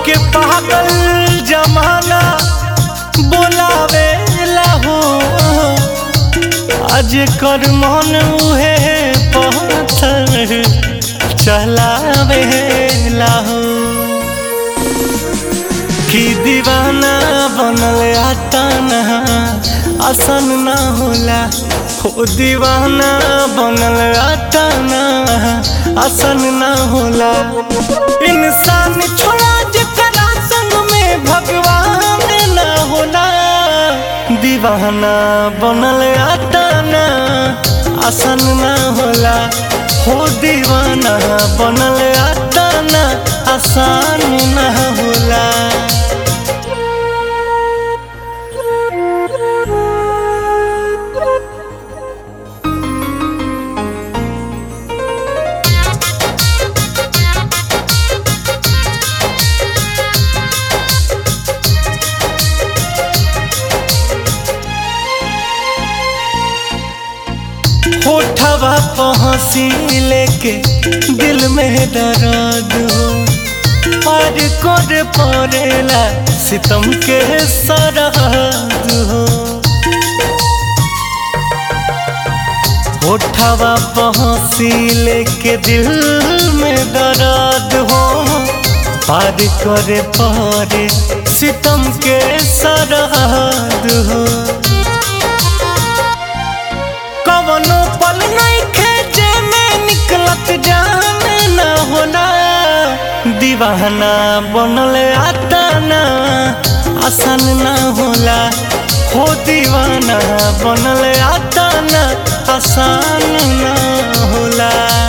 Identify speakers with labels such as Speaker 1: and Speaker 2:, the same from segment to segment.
Speaker 1: के पागल जमाना बोलावे हो आज कर मन उहे पत्थर चलावे हो कि दीवाना बनल आताना आसन ना होला हो दीवाना बनल आताना आसन ना होला इंसान छोड़ा जकरा संग में भगवान ना होला दीवाना बनल आताना आसन ना होला हो दीवाना बनल आताना आसान ना होला होठवा पहुँची लेके दिल में दर्द हो पार कर पड़ेला सितम के सरहद हो होठवा पहुँची लेके दिल में दर्द हो पार करे पड़े सितम के सरहद हो कवनो पल नहीं खेचे में निकलत जाने न होला दीवाना बनल आताना आसान न होला हो दीवाना बनल आताना आसान न होला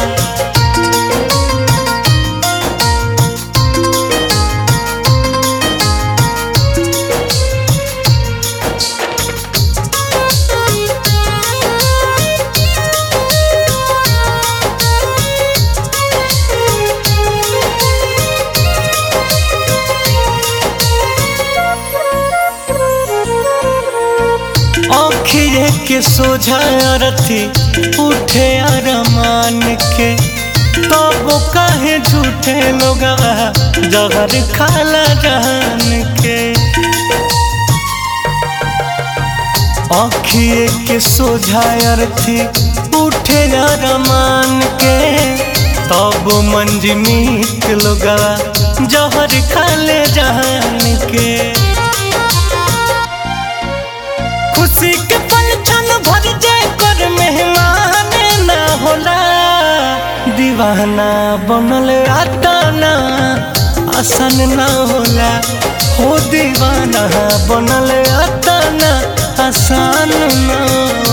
Speaker 1: आखिरे के सोझा रथी उठे अरमान के तब काहे झूठे लोग जहर खाला जान के आखिए के सोझा अर्थी उठे अरमान के तब मंजमीत लोग जहर खाले जान के खुशी के पल क्षण भर जाए कर मेहमान ना होला दीवाना बनल आताना आसान ना होला हो दीवाना बनल आताना आसान ना